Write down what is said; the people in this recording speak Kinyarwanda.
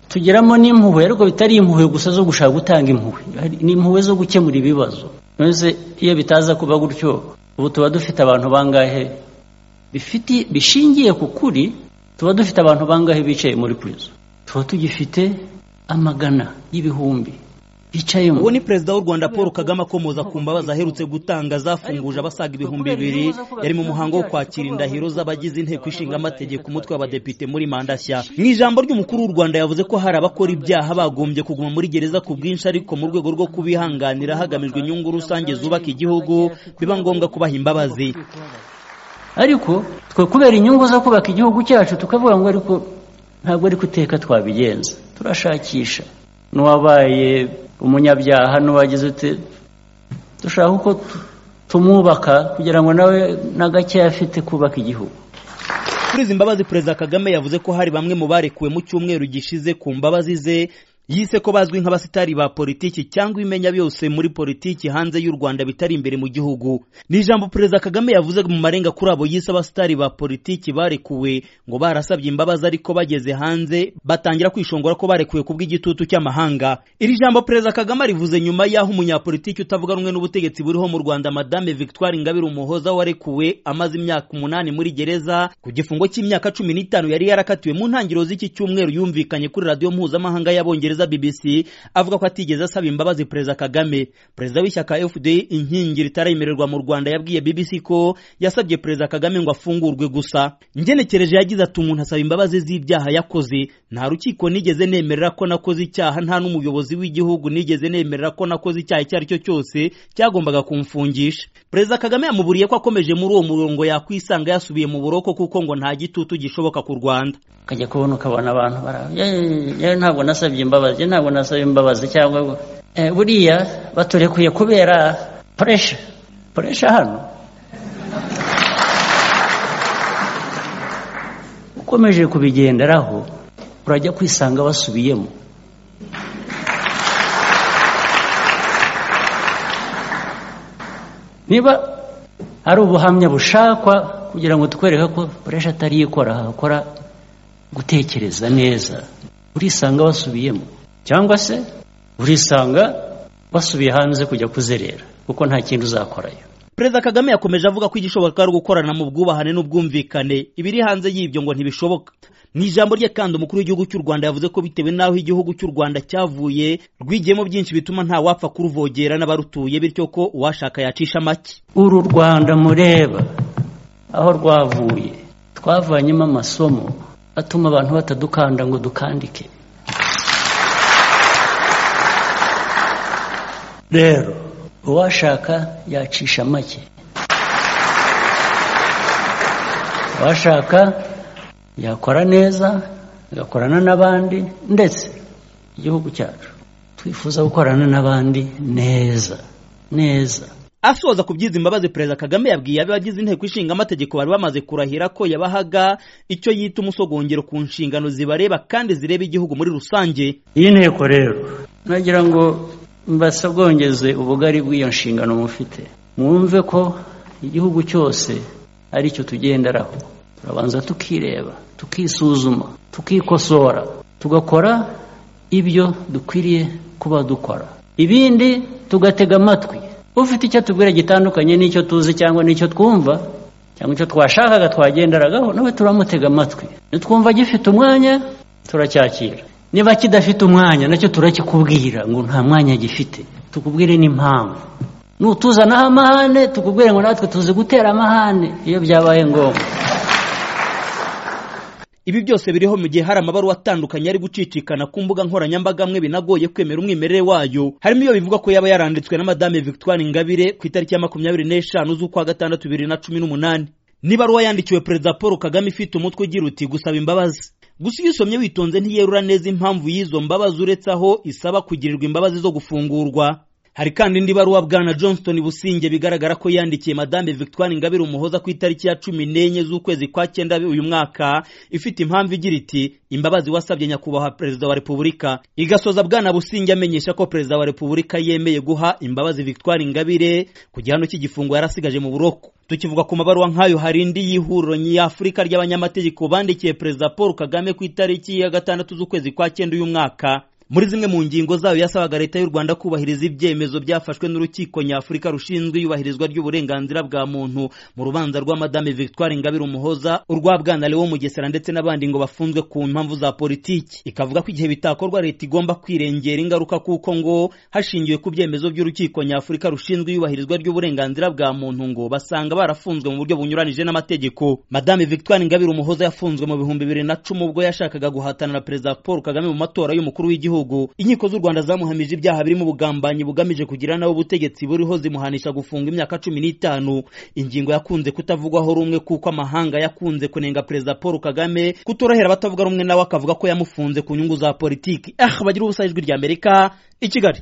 tugeramo n'impuhwe ariko bitari impuhwe gusa zo gushaka gutanga impuhwe ni impuhwe zo gukemura ibibazo maze iyo bitaza kuba gutyo ubu tuba dufite abantu bangahe bishingiye ku kuri tuba dufite abantu bangahe bicaye muri kurizo tuba tugifite amagana y'ibihumbi bicayemo uwo ni perezida w'u rwanda paul kagame akomoza ku mbabazi aherutse gutanga zafunguje abasaga ibihumbi bibiri yari mu muhango wo kwakira indahiro z'abagize inteko ishinga amategeko umutwe w'abadepite muri manda nshya mu ijambo ry'umukuru w'u rwanda yavuze ko hari abakora ibyaha bagombye kuguma muri gereza ku bwinshi ariko mu rwego rwo kubihanganira hagamijwe inyungu rusange zubaka igihugu biba ngombwa kubaha imbabazi ariko twe kubera inyungu zo kubaka igihugu cyacu tukavuga ngo ariko ntabwo ari kuteka twabigenza turashakisha n'uwabaye umunyabyaha n'uwagize ute dushaka uko tumwubaka kugira ngo nawe na gakeya afite kubaka igihugu kuri izi mbabazi perezida kagame yavuze ko hari bamwe mu barekuwe mu cyumweru gishize ku mbabazi ze yise ko bazwi nk'abasitari ba politiki cyangwa imenya byose muri politiki hanze y'u Rwanda bitari imbere mu gihugu ni ijambo perezida Kagame yavuze mu marenga kuri abo yise abasitari ba politiki barekuwe ngo barasabye imbabazi ariko bageze hanze batangira kwishongora ko barekuwe kubw'igitutu cy'amahanga iri jambo perezida Kagame rivuze nyuma y'aho umunyapolitiki utavuga rumwe n'ubutegetsi buriho mu Rwanda madame Victoire Ingabire Umuhoza warekuwe amaze imyaka umunani muri gereza ku gifungo cy'imyaka cumi n'itanu yari yarakatiwe mu ntangiriro z'iki cyumweru yumvikanye kuri radiyo mpuzamahanga y'abongereza BBC avuga ko atigeze asaba imbabazi Perezida Kagame Perezida w'ishyaka FD inkingi ritarayemererwa mu Rwanda yabwiye BBC ko yasabye Perezida Kagame ngo afungurwe gusa ngenekereje yagize ati umuntu asaba imbabazi z'ibyaha yakoze nta rukiko nigeze nemerera ko nakoze icyaha nta n'umuyobozi w'igihugu nigeze nemerera ko nakoze icyaha icyo ari cyo cyose cyagombaga kumfungisha Perezida Kagame yamuburiye ko akomeje muri uwo murongo yakwisanga yasubiye mu buroko kuko ngo nta gitutu gishoboka ku Rwanda kajya kubona ukabona abantu ntabwo nasabye imbabazi ntabwo nasaba imbabazi cyangwa buriya baturekuye kubera puresha puresha hano ukomeje kubigenderaho urajya kwisanga basubiyemo niba hari ubuhamya bushakwa kugira ngo tukwereke ko puresha atari ikora hakora gutekereza neza urisanga basubiyemo cyangwa se urisanga basubiye hanze kujya kuzerera kuko nta kindi uzakorayo perezida kagame yakomeje avuga ko igishoboka ari ugukorana mu bwubahane n'ubwumvikane ibiri hanze y'ibyo ngo ntibishoboka mu ijambo rye kandi umukuru w'igihugu cy'u rwanda yavuze ko bitewe n'aho igihugu cy'u rwanda cyavuye rwigiyemo byinshi bituma nta wapfa kuruvogera n'abarutuye bityo ko uwashaka yacisha make uru rwanda mureba aho rwavuye twavanyemo amasomo atuma abantu batadukanda ngo dukandike rero uwashaka yacisha make uwashaka yakora neza agakorana n'abandi ndetse igihugu cyacu twifuza gukorana n'abandi neza neza asoza ku by'izi mbabazi perezida kagame yabwiye abagize inteko ishinga amategeko bari bamaze kurahira ko yabahaga icyo yita umusogongero ku nshingano zibareba kandi zireba igihugu muri rusange iyi nteko rero nagira ngo mbasogongeze ubugari bw'iyo nshingano mufite mwumve ko igihugu cyose aricyo tugenderaho turabanza tukireba tukisuzuma tukikosora tugakora ibyo dukwiriye kuba dukora ibindi tugatega amatwi ufite icyo tubwira gitandukanye n'icyo tuzi cyangwa n'icyo twumva cyangwa icyo twashakaga twagenderagaho nawe turamutega amatwi nitwumva gifite umwanya turacyakira niba kidafite umwanya nacyo turakikubwira ngo nta mwanya gifite tukubwire n'impamvu n'utuzanaho amahane tukubwire ngo natwe tuzi gutera amahane iyo byabaye ngombwa ibi byose biriho mu gihe hari amabaruwa atandukanye ari gucicikana ku mbuga nkoranyambaga amwe binagoye kwemera umwimerere wayo harimo iyo bivuga ko yaba yaranditswe na madame victoire ingabire ku itariki ya makumyabiri n'eshanu z'ukwa gatandatu bibiri na cumi n'umunani n'ibaruwa yandikiwe perezida paul kagame ifite umutwe ugira uti gusaba imbabazi gusa iyo usomye witonze ntiyerura neza impamvu y'izo mbabazi uretse aho isaba kugirirwa imbabazi zo gufungurwa hari kandi indi baruwa bwana johnston businge bigaragara ko yandikiye madame victoire ingabire umuhoza ku itariki ya cumi n'enye z'ukwezi kwa cyenda uyu mwaka ifite impamvu igira iti imbabazi wasabye nyakubahwa perezida wa repubulika igasoza bwana businge amenyesha ko perezida wa repubulika yemeye guha imbabazi victoire ingabire ku gihano cy'igifungo yarasigaje mu buroko tukivuga ku mabaruwa nk'ayo hari indi y'ihuriro nyafurika ry'abanyamategeko bandikiye perezida paul kagame ku itariki ya gatandatu z'ukwezi kwa cyenda uyu mwaka muri zimwe mu ngingo zayo yasabaga leta y'u rwanda kubahiriza ibyemezo byafashwe n'urukiko nyafurika rushinzwe iyubahirizwa ry'uburenganzira bwa muntu mu rubanza rwa madame victoire ingabire umuhoza urwa bwana leo mugesera ndetse n'abandi ngo bafunzwe ku mpamvu za politiki ikavuga ko igihe bitakorwa leta igomba kwirengera ingaruka kuko ngo hashingiwe ku byemezo by'urukiko nyafurika rushinzwe iyubahirizwa ry'uburenganzira bwa muntu ngo basanga barafunzwe mu buryo bunyuranije n'amategeko madame victoire ingabire umuhoza yafunzwe mu bihumbi bibiri na cumi ubwo yashakaga guhatana na perezida paul kagame mu matora y'umukuru w'igihugu gihugu inkiko z'u rwanda zamuhamije ibyaha birimo ubugambanyi bugamije kugira nawe ubutegetsi buriho zimuhanisha gufunga imyaka cumi n'itanu ingingo yakunze kutavugwaho rumwe kuko amahanga yakunze kunenga perezida paul kagame kutorohera abatavuga rumwe nawe akavuga ko yamufunze ku nyungu za politiki ah bagira ubusa ijwi ry'amerika i kigali